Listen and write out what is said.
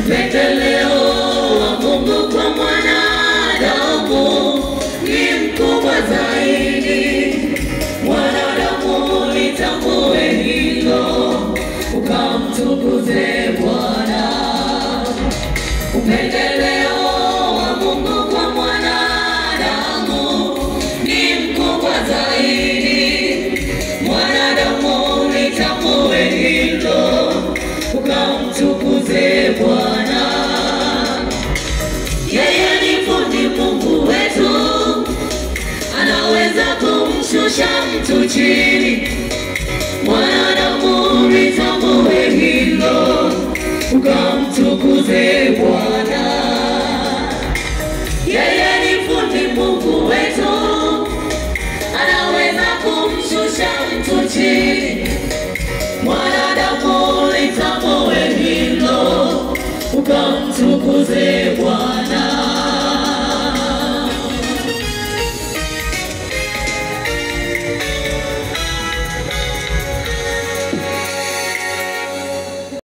Upendeleo wa Mungu kwa mwanadamu ni mkubwa zaidi. Mwanadamu litambue hilo, ukamtukuze Bwana. Upendeleo wa Mungu kwa mwanadamu ni mkubwa zaidi. Mwanadamu litambue hilo, ukamtukuze Bwana. Yeye ni fundi Mungu wetu, anaweza kumshusha mtu chini. Mwanadamu litambue hilo, ukamtukuze Bwana. Yeye ni fundi Mungu wetu, anaweza kumshusha mtu chini. Mwanadamu litambue hilo, ukamtukuze Bwana.